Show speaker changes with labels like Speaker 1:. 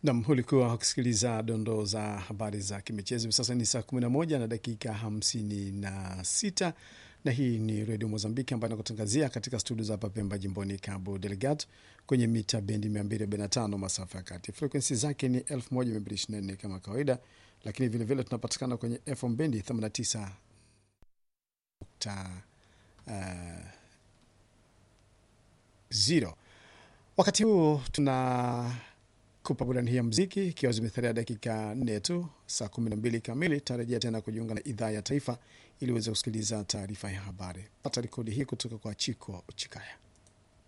Speaker 1: Nam, ulikuwa ukisikiliza dondoo za habari za kimichezo. Hivi sasa ni saa 11 na dakika 56, na hii ni redio Mozambiki ambayo inakutangazia katika studio za hapa Pemba, jimboni Cabo Delgado, kwenye mita bendi 245 masafa ya kati. Frekwensi zake ni 1224 kama kawaida, lakini vilevile tunapatikana kwenye FM bendi 89 uh, zero. Wakati huu tuna kupa burani hii ya mziki ikiwa zimetharia dakika nne tu, saa kumi na mbili kamili tarajia tena kujiunga na idhaa ya taifa ili uweze kusikiliza taarifa ya habari. Pata rekodi hii kutoka kwa Chiko Chikaya.